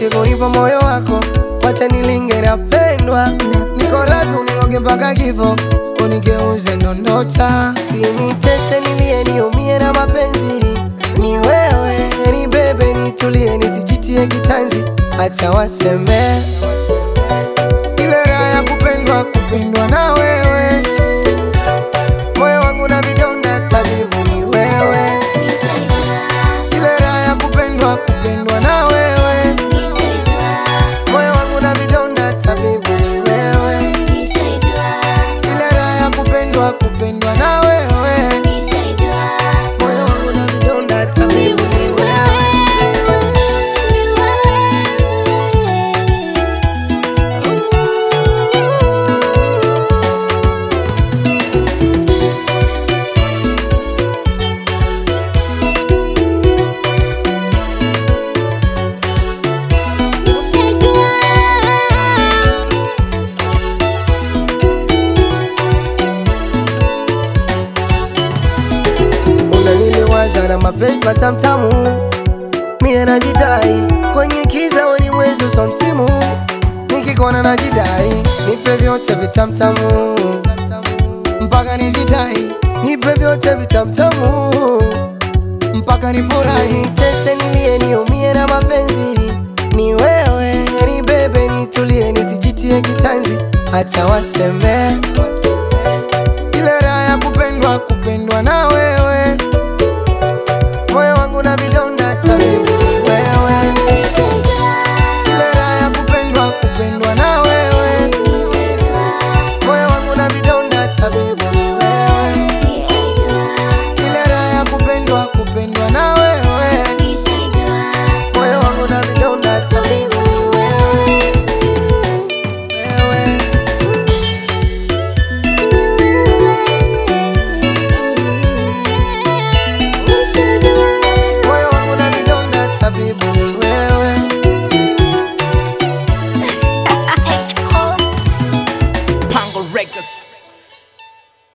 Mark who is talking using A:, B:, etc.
A: kunipa moyo wako, wacha nilinge napendwa, niko radhi uniloge mpaka kifo, unigeuze ndondocha, sinitese nilie niumie na mapenzi, ni wewe ni bebe, nitulie nisijitie kitanzi, acha waseme ile raha ya kupendwa, kupendwa na wewe, moyo wangu na vidonda, tabibu ni wewe, ile raha ya kupendwa, kupendwa na wewe, moyo wangu na vidonda, tabibu ni wewe, ile raha ya kupendwa, kupendwa na wewe, moyo wangu na vidonda, tabibu ni wewe. unaniliwaza na mapenzi matamtamu, mie najidai kwenye kiza weni mwezi uso msimu, nikikona najidai nipe vyote vitamtamu mpaka nizidai, nipe vyote vitamtamu mpaka nifurahi, tese nilie niumie na mapenzi, ni wewe ni bebe, nitulie nisijitie kitanzi, acha waseme ile raha ya kupendwa, kupendwa na wewe